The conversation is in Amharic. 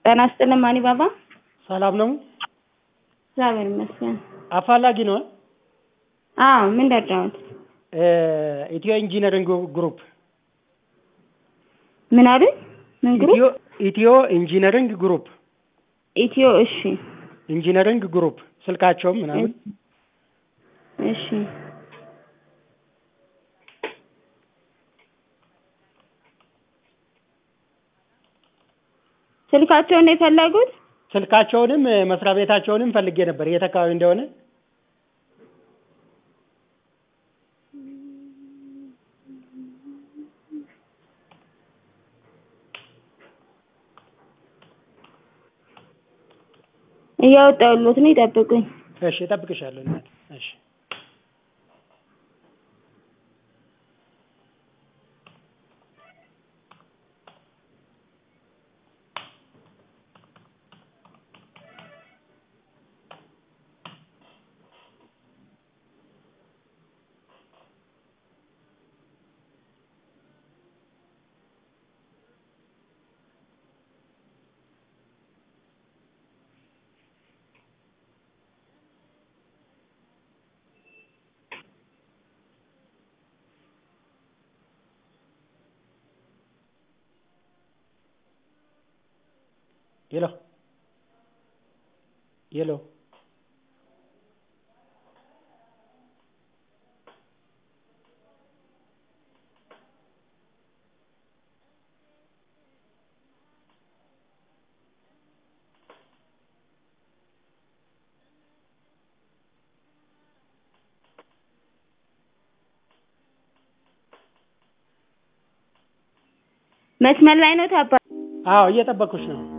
ጤና ይስጥልን ማኒ ባባ። ሰላም ነው? እግዚአብሔር ይመስገን። አፋላጊ ነው? አዎ ምን ደረጃዎት? ኢትዮ ኢንጂነሪንግ ግሩፕ ምን አሉኝ? ምን ግሩፕ? ኢትዮ ኢትዮ ኢንጂነሪንግ ግሩፕ ኢትዮ እሺ ኢንጂነሪንግ ግሩፕ ስልካቸውም ምናምን እሺ ስልካቸውን ነው የፈለጉት? ስልካቸውንም መስሪያ ቤታቸውንም ፈልጌ ነበር የት አካባቢ እንደሆነ እያወጣሁልዎት ነው ይጠብቁኝ። እሺ እጠብቅሻለሁ እናት እሺ ሄሎ ሄሎ መስመር ላይ ነው ታባ አዎ እየጠበኩሽ ነው